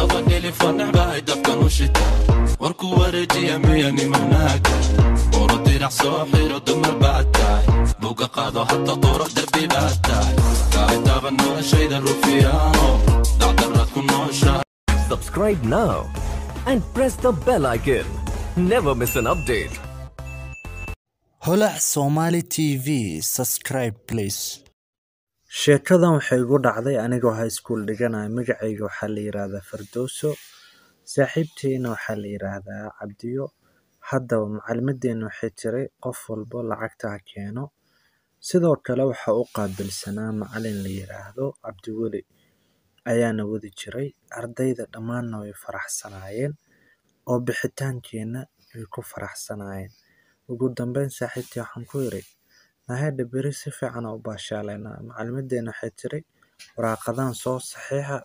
daba dhilifan necbahay dabkan u shita warku wareejiya miyani manaaga uro dirac soo xiro dumar baad tahay buga qaado hata quro derbi baad tahay kaalitaba noloshayda rufiyaano dacdaraad ku nooshahay Subscribe now and press the bell icon. Never miss an update. holac somali tv subscribe please sheekadan waxay igu dhacday anigoo high school dhiganaya magacayga waxaa la yidhaahdaa fardowso saaxiibteyna waxaa la yidhaahdaa cabdiyo haddaba macalimadeena waxay tiri qof walbo lacagta ha keeno sidoo kale waxaa u qaabilsanaa macalin la yidhaahdo cabdiweli ayaana wadi jiray ardayda dhammaanna way faraxsanaayeen oo bixitaankeena way ku faraxsanaayeen ugu dambeyn saaxiibtii waxaan ku yidhi nahedha beri si fiican u baashaaleynaa macalimadeena waxay tiri waraaqadan soo saxiixa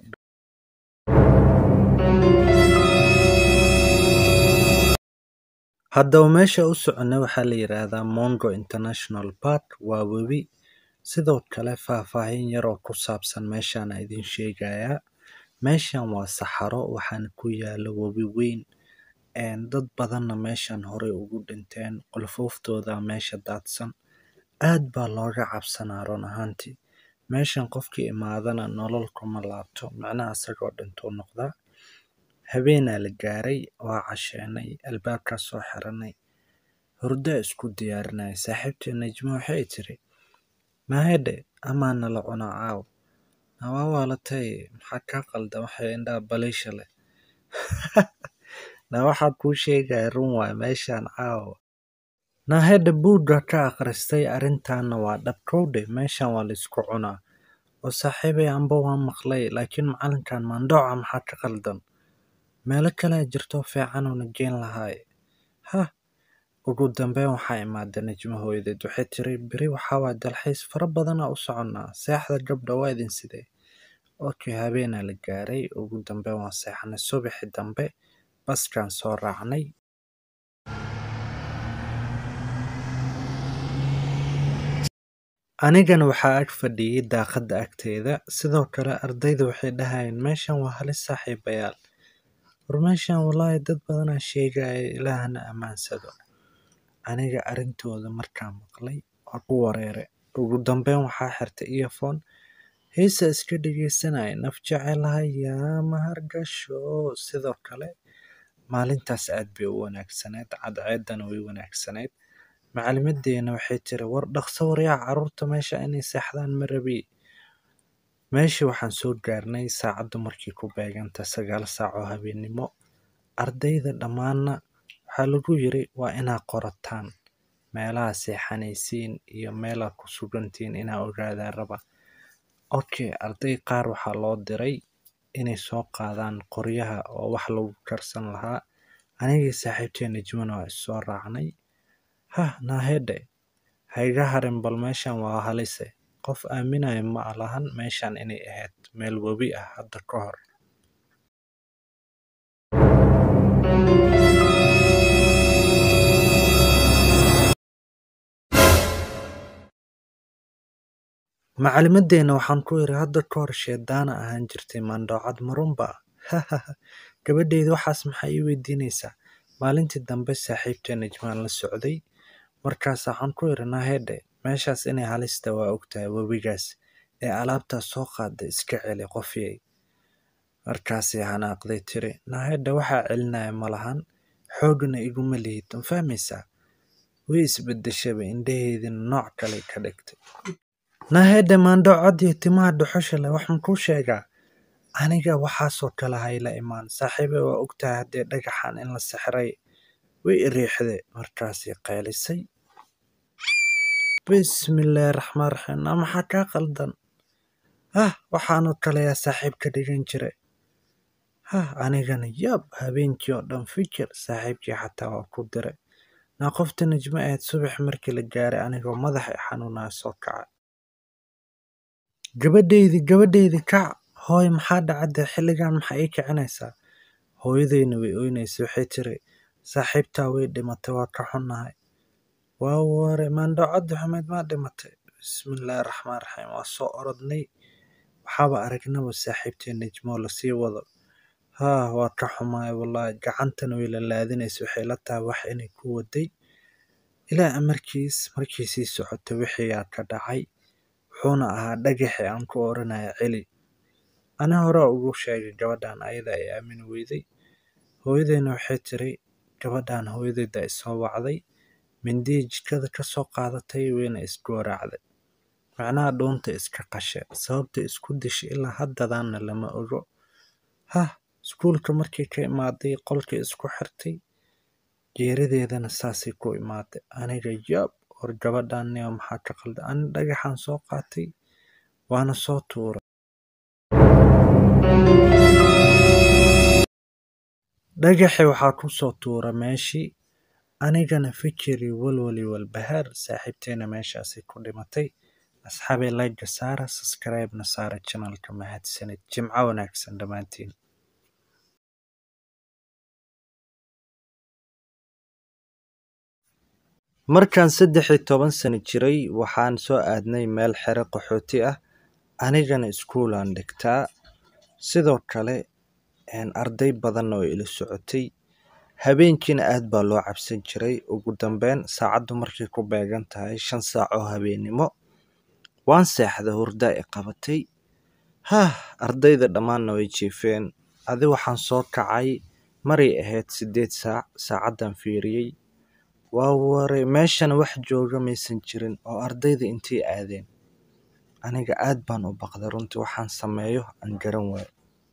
haddaba meesha u soconnay waxaa la yidhaahdaa mongo international park waa webi sidoo kale faahfaahin yar oo ku saabsan meeshaana idin sheegayaa meeshan waa saxaro waxaana ku yaala webi weyn dad badanna meeshan horey ugu dhinteen qolfooftooda meesha daadsan aad baa looga cabsanaa run ahaantii meeshan qofkii imaadana nolol kuma laabto macnaha isagoo dhintuu noqdaa habeenaa la gaaray waa casheenay albaabkaa soo xiranay hurdaa isku diyaarinaya saaxiibtii najmo waxay tiri mahedhe amaa nala cunaa caaw nawaa waalatay maxaa kaa qaldan waxay indhaha baliisha leh na waxaa kuu sheegaya run waay meeshan caawa nahedha buugga ka akhristay arrintaana waa dhabkowdhe meeshan waa laysku cunaa oo saaxiibay amba waa maqlay laakiin macalinkan maandhooca maxaa ka qaldan meelo kalea jirto fiicanuuna geen lahaay hah ugu dambeyn waxaa imaada najmo hooyadeed waxay tiri beri waxaa waay dalxiis fara badanaa u soconnaa seexda gabdha waa idin sidee okay habeenaa la gaaray ugu dambeyn waa seexanay subaxi dambe baskaan soo raacnay anigana waxaa ag fadhiyey daaqadda agteeda sidoo kale ardayda waxay dhahayeen meeshan waa halis saaxiibayaal war meeshan wallaahi dad badanaa sheegaya ilaahana ammaansado aniga arrintooda markaa maqlay waa ku wareere ugu dambeyn waxaa xirtay earphone heesa iska dhegeysanaya naf jecelahay yaa mahargasho sidoo kale maalintaas aad bay u wanaagsaneyd cadceedana way wanaagsaneyd macalimadeena waxay tiri war dhaqso waryaa caruurta meesha inay seexdaan ma rabi meeshii waxaan soo gaarnay saacaddu markii ku beeganta sagaal saac oo habeennimo ardayda dhammaanna waxaa lagu yiri waa inaa qorataan meelaha seexanaysiin iyo meelaa ku sugantiin inaa ogaadaa raba okay arday qaar waxaa loo diray inay soo qaadaan qoryaha oo wax lagu karsan lahaa anigii saaxiibtee najmana waa issoo raacnay hah naahedhe hayga harin bal meeshan waa halise qof aaminaya ma lahan meeshan inay ahayd meel webi ah hadda ka hor macalimadeena waxaan ku yiri hadda ka hor sheedaana ahaan jirtay maandhoocad marunba hahaha gabadheyda waxaas maxaa ii weydiinaysaa maalintii dambe saaxiibtee najmaan la socday markaas waxaan ku yiri nahedhe meeshaas inay halista waa ogtahay webigaas ee alaabtaas soo qaada iska celi qofyay markaasay hanaaqday tiri nahedhe waxaa celinaya ma lahan xoogna iguma lihid ma fahmaysaa way isbedeshaba indhaheedina nooc kale ka dhigtay nahedhe maandhoocadii timaha dhuxusha leh wax makuu sheegaa aniga waxaasoo kale hayla imaan saaxiibay waa ogtahay haddee dhagaxan in la sixray way iriixde markaasay qaylisay bismillaahi raxmaan raxiim naa maxaa kaa qaldan hah waxaanoo kaleyaa saaxiib ka dhigan jira hah anigana yaab habeenkii oo dhan fikir saaxiibkii xataa waa ku diray naa qofta najmo ahayd subax markii la gaaray anigoo madaxa xanuunaa soo kaca gabadheydii gabadheydii kac hooy maxaa dhacadee xilligan maxaa ii kicinaysaa hooyadeyna way oynaysay waxay tiri saaxiibtaa way dhimatay waa ka xunnahay waa ware maandhoocaddi xumeyd maa dhimatay bismillaahi raxmaan raxiim waa soo orodnay waxaaba aragnaba saaxiibtee najmoo lasii wado haa waa ka xumaay wallaahi gacantan way la laadinaysa waxay la tahay wax inay ku waday ilaa amarkiis markii sii socotay wixii aa ka dhacay wuxuuna ahaa dhagaxii aan ku oranaya celi ana hore ugu sheegay gabadhan ayada ay aamini weyday hooyadeyna waxay tiri gabadhan hooyadeyda isoo wacday mindiyii jikada ka soo qaadatay wayna isgooracday macnaha dhuunta iska qashe sababta isku dishay ilaa haddadaanna lama ogo hah iskuulka markii ka imaaday qolkii isku xirtay geerideedana saasay ku imaaday aniga yaab war gabadhan niyo maxaa ka qalda ani dhagaxan soo qaatay waana soo tuuray dhagaxii waxaa ku soo tuura meeshii anigana fikiri walwali walbahaar saaxiibteena meeshaasay ku dhimatay asxaabay layga saara subscribe-na saara channelka mahadsanid jimco wanaagsan dhammaantiin markaan saddex iyo toban sano jiray waxaan soo aadnay meel xero qaxooti ah anigana iskuulaan dhigtaa sidoo kale arday badanna oo ila socotay habeenkiina aad baa loo cabsan jiray ugu dambeyn saacaddu markay ku beegan tahay shan saac oo habeennimo waan seexday hurdaa i qabatay hah ardayda dhammaanna way jiifeen adi waxaan soo kacay maray ahayd siddeed saac saacaddan fiiriyey waa waray meeshana wax jooga maysan jirin oo ardayda intay aadeen aniga aad baan u baqday runtii waxaan sameeyo aan garan waayo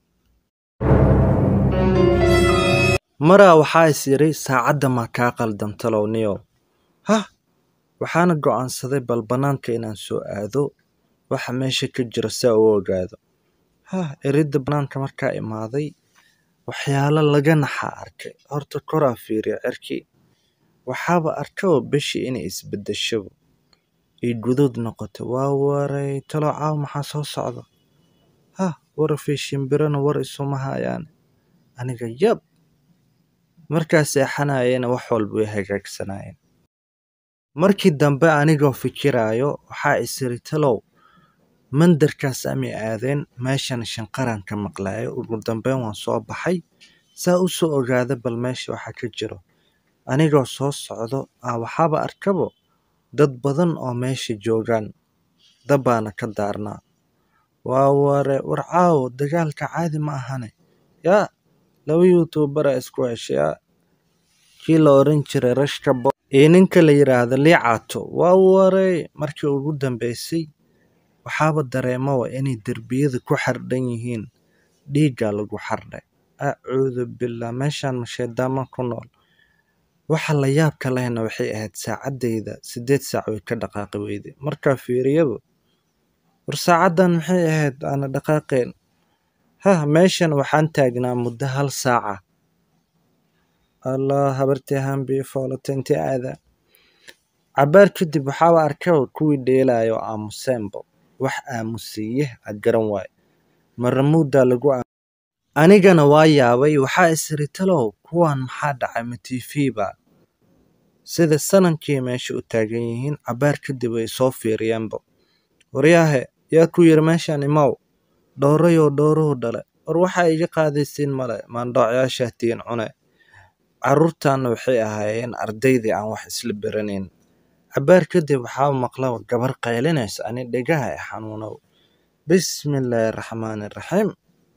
maraa waxaa is yidhi saacadda maa kaa qaldan talow niyow hah waxaana go'aansaday bal bannaanka inaan soo aado waxa meesha ka jira saa u ogaado hah eridda bannaanka markaa imaaday waxyaalo laga naxaa arkay horta koraa fiiriya cirkii waxaaba arkaba bishii inay isbeddeshaba ay guduud noqotay waa waray talow caawa maxaa soo socda hah warafay shimbirana war isuma hayaan aniga yab markaa seexanayana wax walba way hagaagsanaayeen markii dambe anigoo fikiraayo waxaa isiri talow mandarkaas amay aadeen meeshana shanqaraan ka maqlaayo ugu dambeyn waan soo baxay saa u soo ogaada bal meesha waxa ka jiro anigoo soo socdo ah waxaaba arkabo dad badan oo meesha joogaan dabbaana ka daarnaa waa ware war caawo dagaalka caadi ma ahane yaa laba yuutubara isku heshayaa kii la oran jiray rashkabo iyo ninka la yidhaahdo liicaato waa waray markii ugu dambeysay waxaaba dareemawa inay derbiyada ku xardhan yihiin dhiiggaa lagu xardhay acuudu billah meeshaan masheedaama ku nool waxa la yaabka lehna waxay ahayd saacaddayda siddeed saac way ka dhaqaaqi weyday markaa fiiriyaba war saacaddan maxay ahayd aana dhaqaaqeen hah meeshan waxaan taagnaa muddo hal saaca allah habartii hambii foolata intee aada cabaar kadib waxaaba arkaba kuwii dheelayo aamuseenba wax aamusiiye a garan waayo maramuuddaa lagu anigana waa yaabay waxaa isiri talow kuwan maxaa dhacay ma tifiba sida sanankii meesha u taagan yihiin cabaar kadib ay soo fiiriyeenba waryaahe yaa ku yiri meeshaan imow dhowrayoo dhowruhu dhale war waxaa iga qaadaysiin male maandhoocyaashaa tiin cune carruurtaanna waxay ahaayeen ardaydii aan wax isla beranayn cabaar kadib waxaa maqla gabar qaylinaysa ani dhegaha e xanuunow bismillaahi raxmaani raxiim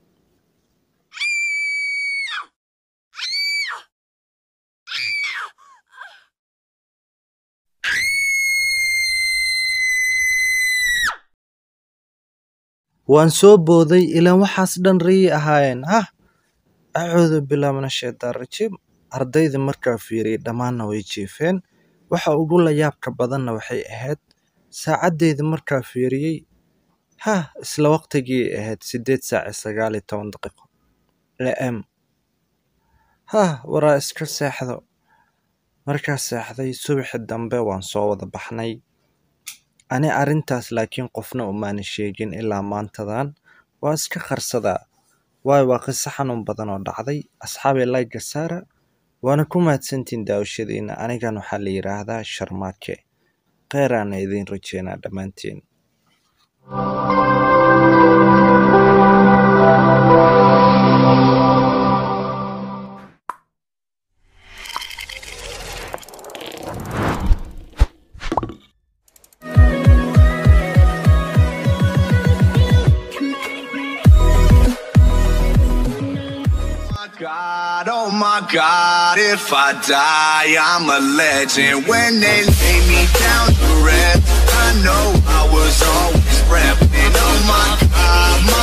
waan soo booday ilaan waxaas dhan riyay ahaayeen hah acuudu billah min ashaytaan rajiim ardayda markaa fiiriyay dhammaanna way jiifeen waxa ugu layaabka badanna waxay ahayd saacaddeyda markaa fiiriyey hah isla waqtigii ahayd siddeed saac iyo sagaal iyo toban daqiiqo am hah waraa iska seexdo markaa seexday subaxi dambe waan soo wada baxnay ani arrintaas laakiin qofna umaana sheegin ilaa maantadan waa iska qarsadaa waayo waa qiso xanuun badan oo dhacday asxaabay layga saara waana ku mahadsantiin daawashadiina anigan waxaa la yidhaahdaa sharmaake kheyraana idiin rajeynaa dhammaantiin my god, if I die, I'm a legend. When they lay me down to rest, I know I was always repping. Oh my god, my